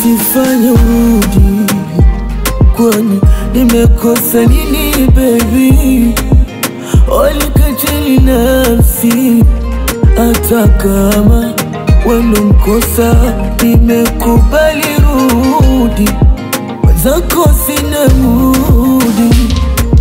usifanye urudi, kwani nimekosa nini baby? Walikatili nafsi, hata kama wendo mkosa, nimekubali rudi, wenzako sina mudi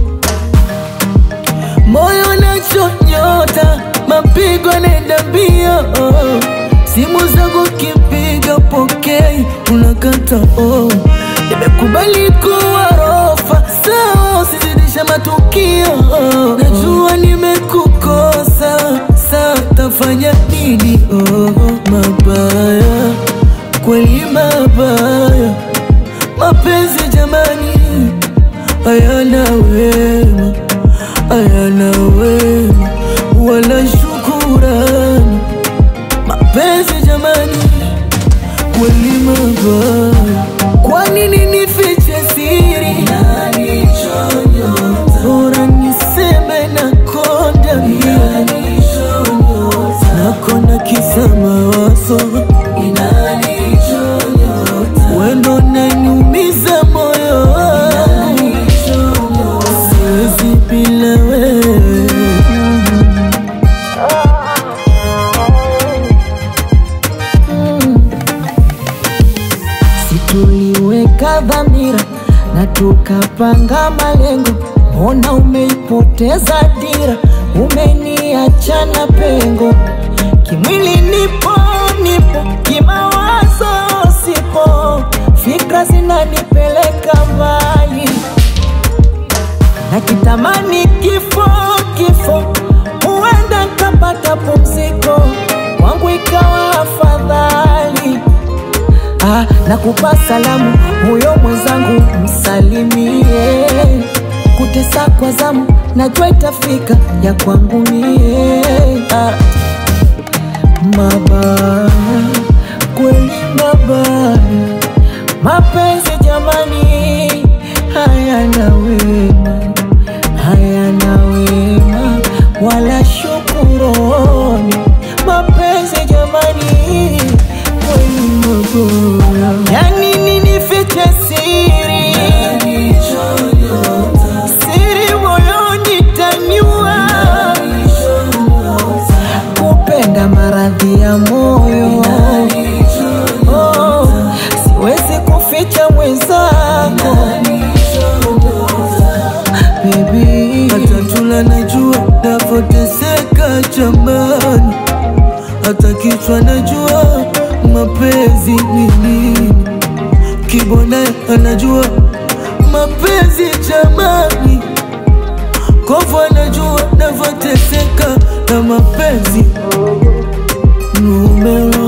moyo nachonyota, mapigo nenda mbio, simu zangu kipiga pokei, unakata oh. Nimekubali kuwa rofa, sawa, usizidisha matukio. Najua nimekukosa, saa tafanya nini? Oh, mabaya kweli, mabaya mapenzi jamani, hayana wema hayana wema wala shukurani. Mapenzi jamani, kweli mabaya. Kwa nini nifiche siri? Bora niseme nakonda mia, nakonda kisa mawazo, wendo naniumiza moyo siwezi bila wewe. Situliweka dhamira na tukapanga malengo, mbona umeipoteza dira? Umeniacha na pengo, kimwili nipo nipo, kimawazo sipo, fikra zinanipeleka mbali na kitamani kifo kifo, huenda kapata pumziko, kwangu ikawa afadhali. Ah, nakupa salamu huyo mwenzangu, msalimie. Kutesa kwa zamu, najua itafika ya kwangu mie. Ah, mabaya kweli, mabaya mapenzi jamani, hayana wema, hayana wema wala shukurani. Mapenzi jamani, kweli maboya. Yani nini fiche siri, siri moyoni taniua, kupenda maradhi ya moyo oh, siwezi kuficha mwenzako baby. hata tula najua navoteseka jamani, hata kichwa najua mapenzi ni nini, kibona anajua mapenzi jamani, kovu anajua navoteseka na mapenzi numero